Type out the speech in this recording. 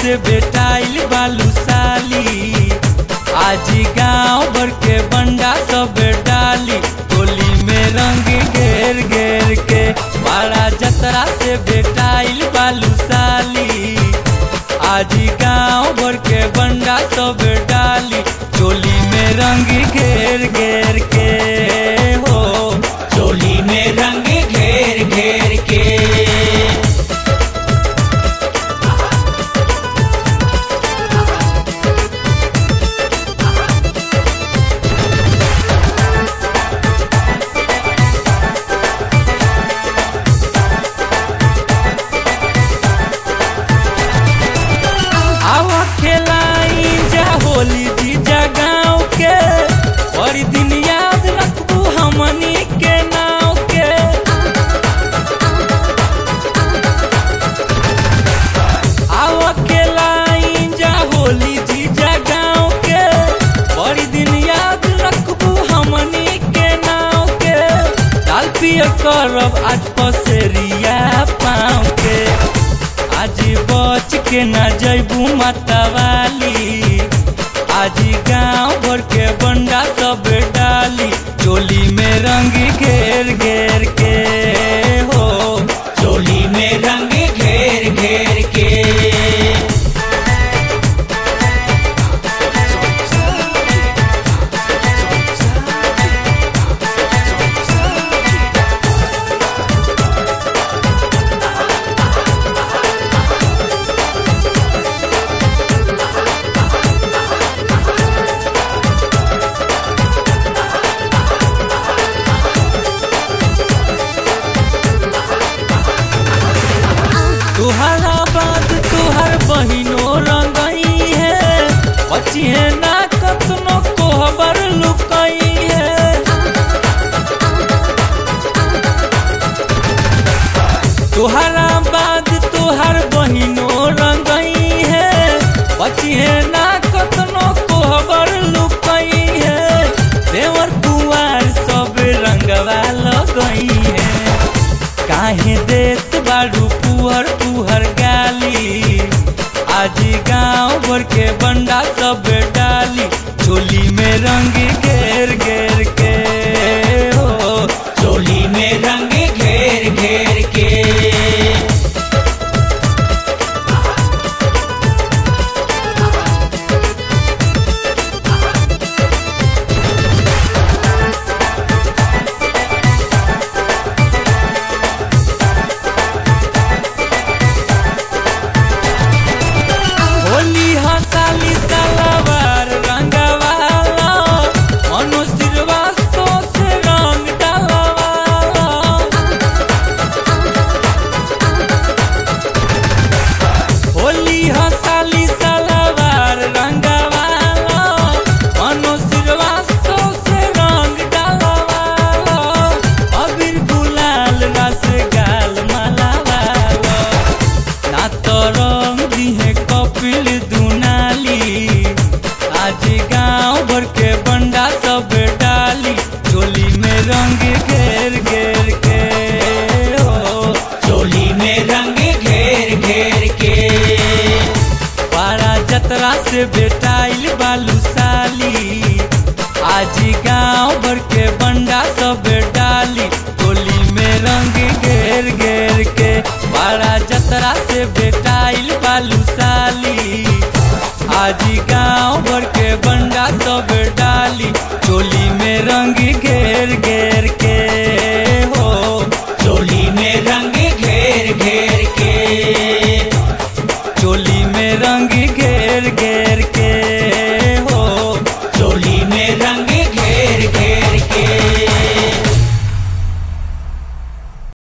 से बेटाइल बालू साली आज गांव भर के बंडा सब डाली टोली में रंग घेर घेर के बड़ा जतरा से बेटाइल बालू साली आज गांव भर के बंडा सब डाली चोली में रंग घेर घेर के हो चोली में रंग घेर घेर के आवा खेलाई जा होली जीजा गाँव के बड़ी दिन याद रखबू हमनी के नाव के आवा खेलाई जा होली जीजा गाँव के बड़ी दिन याद रखबू हमनी के नाव के दाल पिय करब आज पसेरिया पाँव के आज बच के न जैबू मतवाली आज गांव भर के बंडा सब डाली चोली में रंग घेर घेर के हो चोली में रंग घेर घेर के तुहरा बाद तुहर बहिनो रंगई है बचिए ना कतनो कोहबर लुकई है तुहरा बाद तुहर बहिनो रंगई है बचिए ना कतनो कोहबर लुकई है देवर कुआर सब रंगवा लगई है काहे देत बाड़ू पुहर पुहर गाली आज गांव भर के बंडा सब डाली चोली में रंग घेर घेर के हो चोली में रंग घेर घेर के होली हसाली तलवार रंगवाला मनो श्रीवास्तव से रंग डलवाला होली हसाली तलवार रंगवाला मनो श्रीवास्तव से रंग डलवाला अबीर गुलाल रस गाल मलावाला ना तो रंग दिहे कपिल दुनाली आज गांव भर के बंडा सब डाली चोली में रंग घेर घेर के हो चोली में रंग घेर घेर के पारा जतरा से बेटा